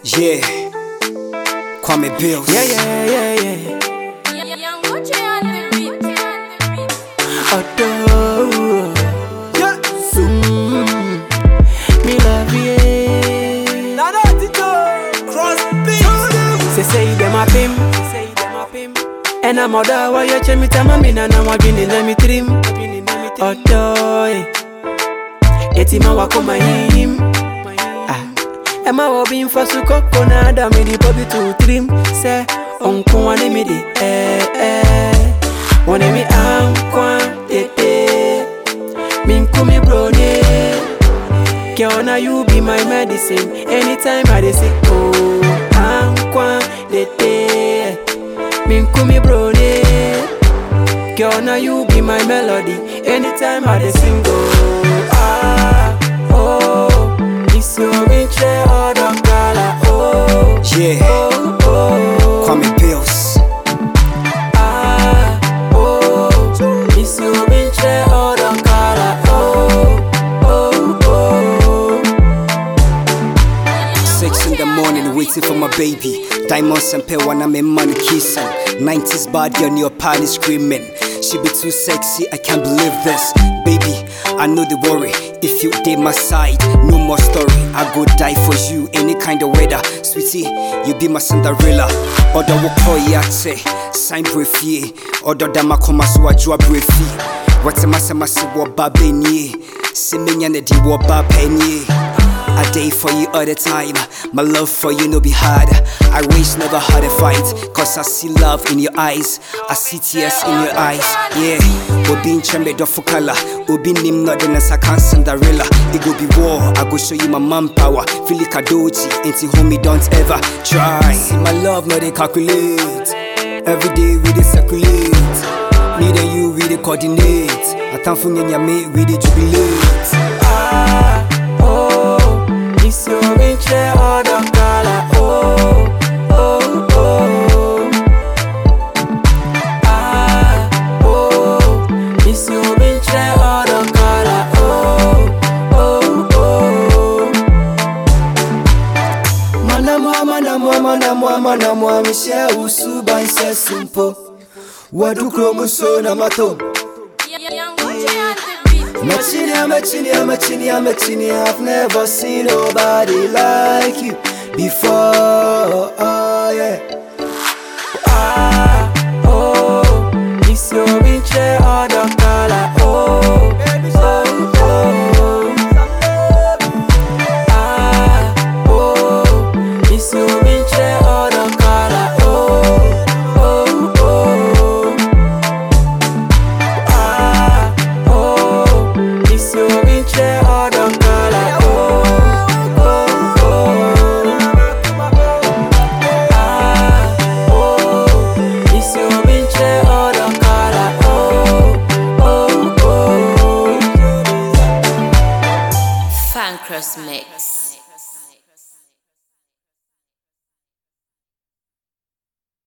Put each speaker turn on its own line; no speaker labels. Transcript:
Yeah. Kwame Bills.
Yeah, yeah, yeah, yeah.
Young Gucci on the beat.
Adore.
Yeah.
Mm. Me love you.
Nana Tito. Cross
Say say them a pim. Say them a pim. And I'm other why you check me tell me na na wa gini na mi trim. Adore. Eti ma wa koma him. Ah. Emma wo bin fa su koko na da mi di bobi tu trim. Say onko wa ni mi di eh eh. Wone mi ankwa tete. Min kumi brode. Girl, now you be my medicine. Anytime I dey sick, oh, ankwa tete. Min kumi brode. Girl, now you be my melody. Anytime I dey sing, oh, ah, oh, it's your winche or the color, oh,
Yeah.
oh, oh.
Kwame Bills.
Ah, oh, it's your winche or the color, oh, oh, oh.
Six in the morning, waiting for my baby. Diamonds and pearl when I'm in money kissing. 90s bad girl, your party screaming. She be too sexy, I can't believe this. Baby, I know the worry. If you did my side, no more story. I go die for you, any kind of weather. Sweetie, you be my Cinderella. Other will call yate, sign brief ye. Other dama koma so I draw brief What's my semasi wa babeni? Simenya ne di wa babeni. I day for you all the time. My love for you no be hard. I wish never had a fight. Cause I see love in your eyes. I see tears in your eyes. Yeah. Obi in chembe do fukala. Obi nim not the nasa can Cinderella. It go be war. I go show you my manpower. Feel like a dochi. Ain't homie, don't ever try. See my love, no they calculate. Every day we dey circulate. Me and you we dey coordinate. Atamfu nyanya me we dey jubilate.
Ah, oh, it's your winche or the color, oh, oh, oh. Ah, oh, it's your winche or the color, oh, oh, oh. Manamwa, manamwa, manamwa, manamwa, mishe usuba nse simpo. Wadu kromoso na mato.
Young Gucci on the beat.
Machini, I'm a chini, I'm a chini, I'm a chini. I've never seen nobody like you before. Oh, yeah. Ah, oh, it's your winche or the color. Oh, oh, oh. Ah, oh, it's your winche or the color. Oh, oh, oh. Ah, oh, it's your winche or the color. Oh, oh, oh. Ah, oh, it's your winche or the color. Oh, oh, oh.
Fancrust Mix.